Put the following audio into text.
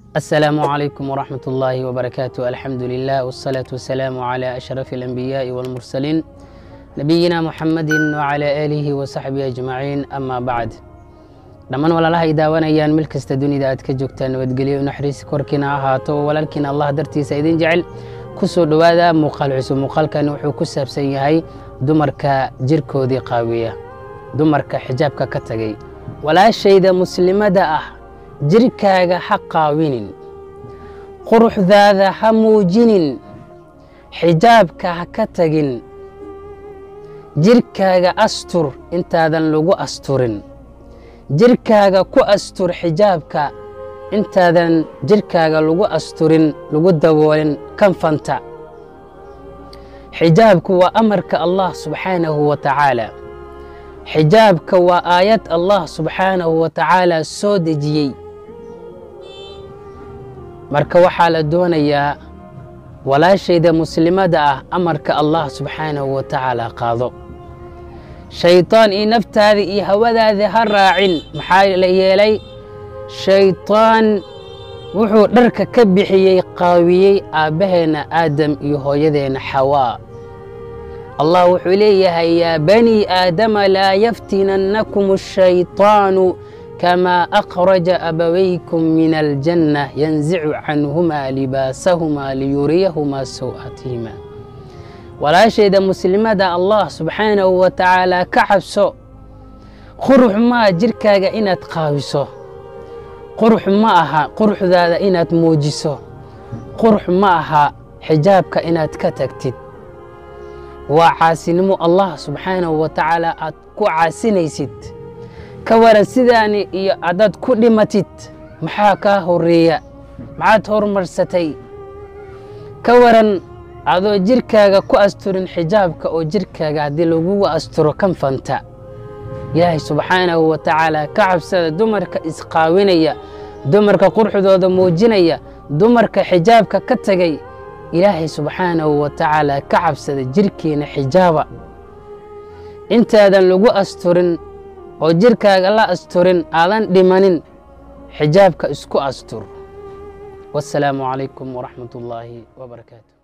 السلام عليكم ورحمة الله وبركاته الحمد لله والصلاة والسلام على أشرف الأنبياء والمرسلين نبينا محمد وعلى آله وصحبه أجمعين أما بعد dhammaan walaalaha ay daawanayaan meel kasta dunida aad ka joogtaan nabadgelyo naxariis korkiina ahaato walaalkiina allah dartiisa idin jecel ku soo dhowaada muuqaal cusub muuqaalkani wuxuu ku saabsan yahay dumarka jirkoodii qaawiya dumarka xijaabka ka tagay walaashayda muslimada ah jirkaaga ha qaawinin quruxdaada ha muujinin xijaabka ha ka tagin jirkaaga astur intaadan lagu asturin jirkaaga ku astur xijaabka intaadan jirkaaga lagu asturin lagu daboolin kanfanta xijaabku waa amarka allah subxaanahu wa tacaala xijaabka waa aayad allah subxaanahu wa tacaala soo dejiyey marka waxaa la doonayaa walaashayda muslimada ah amarka allah subxaanahu wa tacaala qaado shayطaan iyo naftaada iyo hawadaada ha raacin maxaa la yeelay shayطaan wuxuu dharka ka bixiyey qaawiyey aabbaheenna aadam iyo hooyadeenna xawaa allah wuxuu leeyahay yaa bani aadama laa yaftinannakum الshayطaanu kamaa akhraja abawaykum min aljanna yanzicu canhumaa libaasahumaa liyuriyahumaa saw'atihima walaashayda muslimada allah subxaanahu wa tacaala ka cabso qurux maa jirkaaga inaad qaawiso qurux ma aha quruxdaada inaad muujiso qurux ma aha xijaabka inaad ka tagtid waa caasinimo allah subxaanahu wa tacaala aad ku caasinaysid ka waran sidaani iyo adaad ku dhimatid maxaa kaa horeeya maxaad horumarsatay ka waran adoo jirkaaga ku asturin xijaabka oo jirkaaga haddii lagugu asturo kanfanta ilaahay subxaanahu wa tacaala ka cabsada dumarka isqaawinaya dumarka quruxdooda muujinaya dumarka xijaabka ka tegay ilaahay subxaanahu wa tacaala ka cabsada jirkiina xijaaba intaadan lagu asturin oo jirkaaga la asturin aadan dhimanin xijaabka isku astur wasalaamu calaykum waraxmat ullaahi wbarakaatu